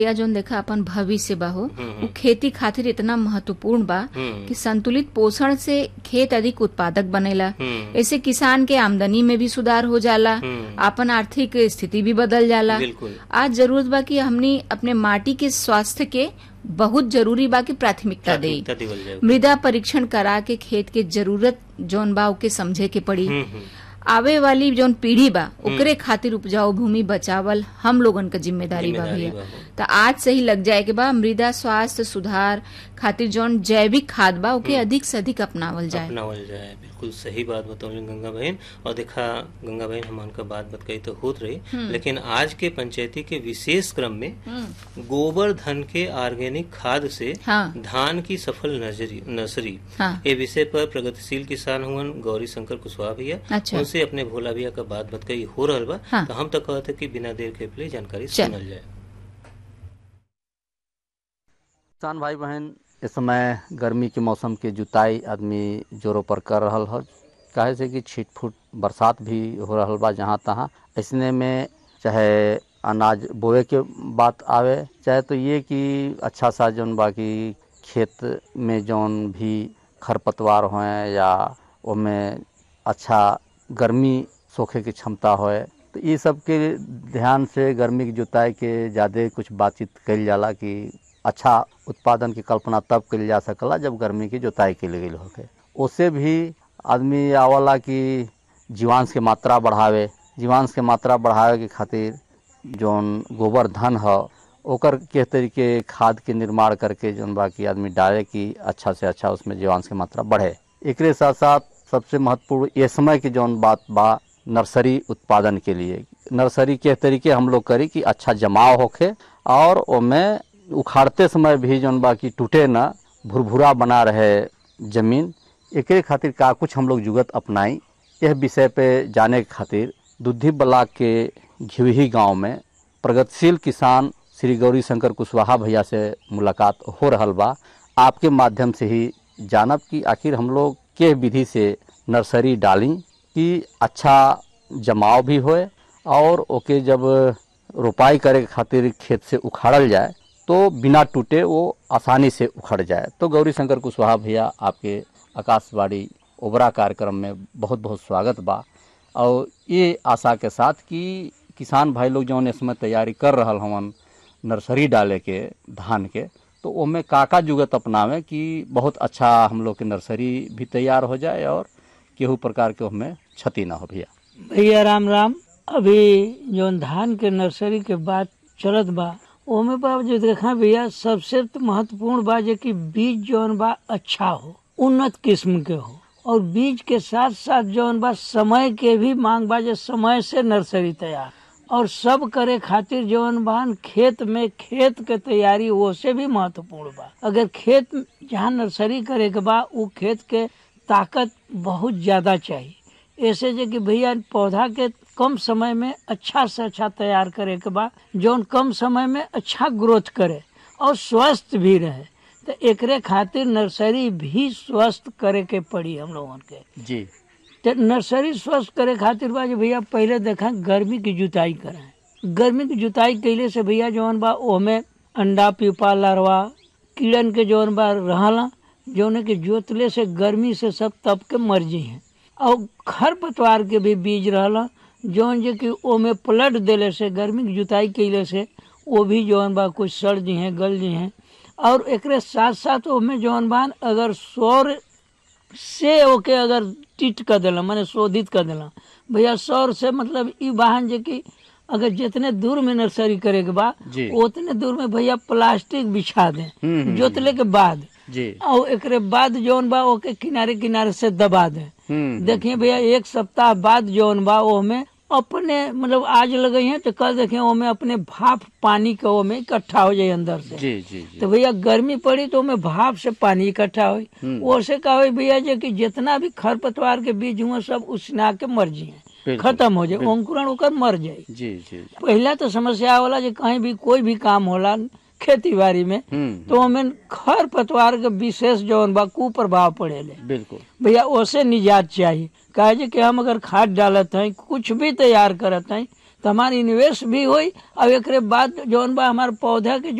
या जोन देखा अपन भविष्य बा हो उ खेती खातिर इतना महत्वपूर्ण बा कि संतुलित पोषण से खेत अधिक उत्पादक बनेला ऐसे किसान के आमदनी में भी सुधार हो जाला आपन आर्थिक स्थिति भी बदल जाला बिल्कुल आज जरूरत बा कि हमनी अपने माटी के स्वास्थ्य के बहुत जरूरी बा कि प्राथमिकता दे प्राथमिकता देवल जाए मृदा परीक्षण करा के खेत के जरूरत जौन बा ओके समझे के पड़ी हम्म, हम्म। आवे वाली जौन पीढ़ी बा ओकरे खातिर उपजाऊ भूमि बचावल हम लोगन का जिम्मेदारी बा जिम्मेदारी भैया बा, हो। तो आज से ही लग जाए के बा मृदा स्वास्थ्य सुधार खातिर जौन जैविक खाद बा ओके अधिक से अधिक अपनावल जाए अपनावल जाए बिल्कुल सही बात बतौली गंगा बहन और देखा गंगा बहन हम का बात बतकई तो होत रही लेकिन आज के पंचायती के विशेष क्रम में गोबर धन के ऑर्गेनिक खाद से हाँ धान की सफल नर्सरी नर्सरी हाँ ये विषय पर प्रगतिशील किसान हुआ गौरी शंकर कुशवाहा भैया अच्छा। उनसे अपने भोला भैया का बात बतकई हो रहल बा हाँ। तो हम तो कहते कि बिना देर के लिए जानकारी चल। सुनल जाए किसान भाई बहन इस समय गर्मी के मौसम के जुताई आदमी जोरों पर कर रहल हो काहे से कि छीट फूट बरसात भी हो रहल बा जहाँ तहाँ ऐसने में चाहे अनाज बोए के बात आवे चाहे तो ये कि अच्छा सा जौन बाकी खेत में जौन भी खरपतवार होए या ओमें अच्छा गर्मी सोखे की क्षमता होए तो ये सब के ध्यान से गर्मी की जुताई के ज़्यादा कुछ बातचीत कल जाला कि अच्छा उत्पादन की कल्पना तब कल जा सकला जब गर्मी की जुताई के लिए होके उससे भी आदमी आवला कि जीवांश के मात्रा बढ़ावे जीवांश के मात्रा बढ़ावे के खातिर जौन गोबर धन ह ओकर के तरीके खाद के निर्माण करके जौन बाकी आदमी डाले कि अच्छा से अच्छा उसमें जीवांश की मात्रा बढ़े एकरे साथ साथ सबसे महत्वपूर्ण ये समय की जौन बात बा नर्सरी उत्पादन के लिए नर्सरी के तरीके हम लोग करी कि अच्छा जमाव होखे और ओमे उखाड़ते समय भी जौन बा कि टूटे ना भुरभुरा बना रहे जमीन एकरे खातिर का कुछ हम लोग जुगत अपनाई यह विषय पे जाने के खातिर दुद्धि ब्लाक के घिवही गांव में प्रगतिशील किसान श्री गौरी शंकर कुशवाहा भैया से मुलाकात हो रहल बा आपके माध्यम से ही जानब कि आखिर हम लोग के विधि से नर्सरी डाली कि अच्छा जमाव भी होए और ओके जब रोपाई करे के खातिर खेत से उखाड़ल जाए तो बिना टूटे वो आसानी से उखड़ जाए तो गौरी शंकर कुशवाहा भैया आपके आकाशवाणी ओबरा कार्यक्रम में बहुत बहुत स्वागत बा और ये आशा के साथ कि किसान भाई लोग जौन इसमें तैयारी कर रहल हवन नर्सरी डाले के धान के तो ओमे का का जुगत अपनावे कि बहुत अच्छा हम लोग के नर्सरी भी तैयार हो जाए और केहू प्रकार के उसमें क्षति ना हो भैया भैया राम राम अभी जौन धान के नर्सरी के बात चलत बा ओमे बा जो देखा भैया सबसे तो महत्वपूर्ण बा जे कि बीज जौन बा अच्छा हो उन्नत किस्म के हो और बीज के साथ साथ जौन बा समय के भी मांग बा जे समय से नर्सरी तैयार और सब करे खातिर जौन बा खेत में खेत के तैयारी वो से भी महत्वपूर्ण बा अगर खेत जहाँ नर्सरी करे के बा उ खेत के ताकत बहुत ज्यादा चाहिए ऐसे जे कि भैया पौधा के कम समय में अच्छा से अच्छा तैयार करे के बा जौन कम समय में अच्छा ग्रोथ करे और स्वस्थ भी रहे तो एकरे खातिर नर्सरी भी स्वस्थ करे के पड़ी हम लोगन के जी तो नर्सरी स्वस्थ करे खातिर बा जे भैया पहले देखा गर्मी की जुताई करें गर्मी की जुताई कैले से भैया जौन बा ओमे अंडा पीपा लार्वा कीड़न के जौन बा रहला जौन के जोतले से गर्मी से सब तप के मर जी हैं और खर पतवार के भी बीज रहला जौन जे कि ओमे पलट देले से गर्मी की जुताई कैले से वो भी जौन बा कुछ सड़ जी हैं गल जी हैं और एकरे साथ साथ ओमे जौन बा अगर सौर से ओके अगर टिट कर दिला माने शोधित कर दिला भैया सौर से मतलब ई वाहन जे कि अगर जितने दूर में नर्सरी करे के बा जी। उतने दूर में भैया प्लास्टिक बिछा दे हम्म, जोतले के बाद जी और एकरे बाद जौन बा ओके किनारे किनारे से दबा दे हम्म देखिए भैया एक सप्ताह बाद जौन बा ओमे अपने मतलब आज लगे हैं तो कल देखें ओमे अपने भाप पानी के ओमे इकट्ठा हो जाए अंदर से जी जी जी तो भैया गर्मी पड़ी तो ओमे भाप से पानी इकट्ठा हुई ओसे का हुई भैया जे कि जितना भी खरपतवार के बीज हुए सब उसना के मर जाए बिल्कुल, खत्म हो जाए अंकुरण होकर मर जाए जी जी पहला तो समस्या होला जे कहीं भी कोई भी काम होला खेती बाड़ी में हम्म तो ओमे खर पतवार के विशेष जौन बा कुप्रभाव पड़ेले बिल्कुल भैया ओसे निजात चाहिए कहे जे कि हम अगर खाद डालत हैं कुछ भी तैयार करत हैं तो हमारी निवेश भी हुई और एक बाद जौन बा हमारे पौधा के